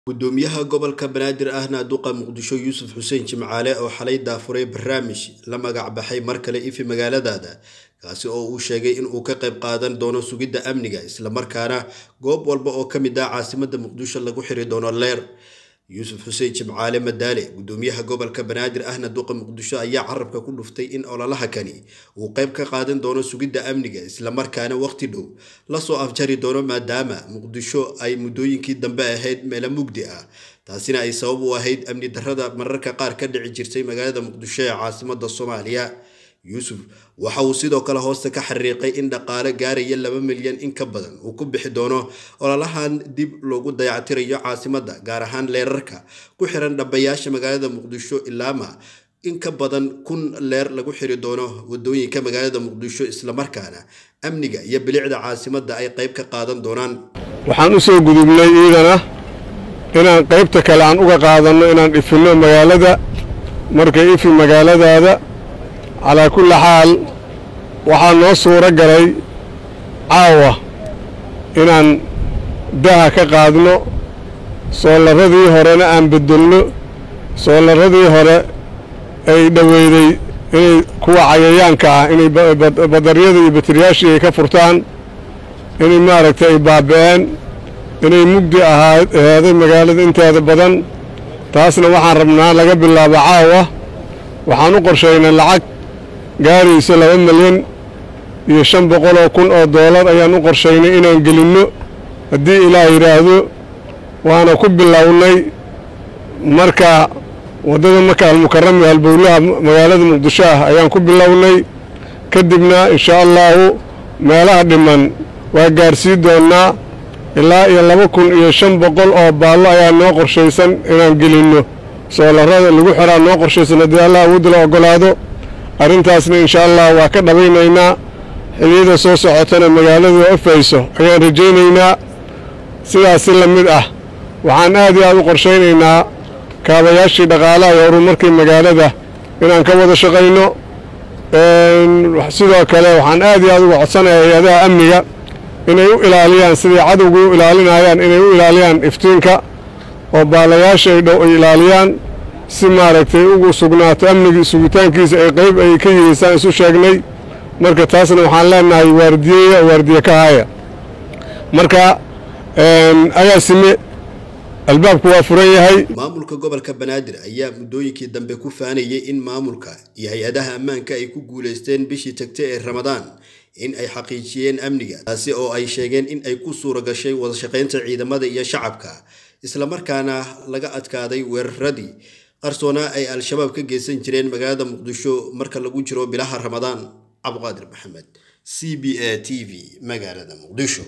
gudoomiyaha gobolka banaadir ahna duqa muqdisho yuusuf xuseen jimcaale oo xalay daafuray barnaamij la magac baxay mar kale ifi magaaladaada kaasi oo uu sheegay in uu ka qayb qaadan doono sugidda amniga islamarkaana goob walba oo ka mid ah caasimada muqdisho lagu xiri doono leer yuusuf xuseen jimcaale madaale gudoomiyaha gobolka banaadir ahna duqa muqdisho ayaa carabka ku dhuftay in ololaha kani uu qayb ka qaadan doono sugidda amniga islamarkaana waqti dhow lasoo afjari doono maadaama muqdisho ay muddooyinkii dambe ahayd meelo mugdi ah taasina ay sabab u ahayd amni darrada mararka qaar ka dhici jirtay magaalada muqdisho ee caasimada soomaaliya yuusuf waxa uu sidoo kale hoosta ka xariiqay in dhaqaale gaaraya laba milyan in ka badan uu ku bixi doono ololahan dib loogu dayactirayo caasimada gaar ahaan leerarka ku xiran dhambayaasha magaalada muqdisho ilaama in ka badan kun leer lagu xiri doono wadooyinka magaalada muqdisho islamarkaana amniga iyo bilicda caasimada ay qayb ka qaadan doonaan waxaan u soo gudubnay iidana inaan qaybta kale aan uga qaadanno inaan ifinno magaalada markay ifi magaaladaada calaa kulli xaal waxaa noo suuro galay caawa inaan daha ka qaadno soolarradii horena aan beddelno soolarradii hore ay dhoweyday inay kuwa cayayaanka ah inay badaryada iyo bateriyaashii ay ka furtaan inay maaragtay ay baaba'een inay mugdi ahaaday magaalada inteeda badan taasna waxaan rabnaa laga bilaabo caawa waxaan u qorshaynay lacag gaarayso laba milyan iyo shan boqoloo kun oo doolar ayaan u qorshaynay inaan gelinno haddii ilaah yidhaahdo waana ku bilownay marka waddada maka almukarami halbowlaha magaalada muqdisho ah ayaan ku bilownay kadibna inshaa allaahu meelaha dhiman waa gaarsii doonnaa ilaa iyo laba kun iyo shan boqol oo baallo ayaa noo qorshaysan inaan gelinno soolarrada lagu xiraa noo qorshaysan haddii allah awoodda la oggolaado arrintaasna inshaa allah waa ka dhabaynaynaa xiliyada soo socotana magaaladu afayso ayaan rajaynaynaa sidaas si la mid ah waxaan aad iyo aad u qorshaynaynaa kaabayaashii dhaqaalaha iyo horumarkii magaalada inaan ka wada shaqayno sidoo kale waxaan aad iyo aad uga codsanayaa hay-adaha amniga inay u ilaaliyaan siday cadowga u ilaalinayaan inay u ilaaliyaan iftiinka oo baalayaasha ay dhow ay ilaaliyaan si maaragtay ugu sugnaato amnigii sugitaankiisa ay qayb ay ka yihiisaan isu sheegnay marka taasna waxaan leenahay waardiyeya waardiye ka haya marka agaasime albaabku waa furan yahay maamulka gobolka banaadir ayaa muddooyinkii dambe ku faanayay in maamulka iyo hay-adaha ammaanka ay ku guulaysteen bishii tagtay ee ramadaan in ay xaqiijiyeen amniga taasi oo ay sheegeen in ay ku suura gashay wadashaqaynta ciidamada iyo shacabka islamarkaana laga adkaaday weeraradii qarsoonaa ay al-shabaab ka geysan jireen magaalada muqdisho marka lagu jiro bilaha ramadaan cabdiqaadir maxamed c b a t v magaalada muqdisho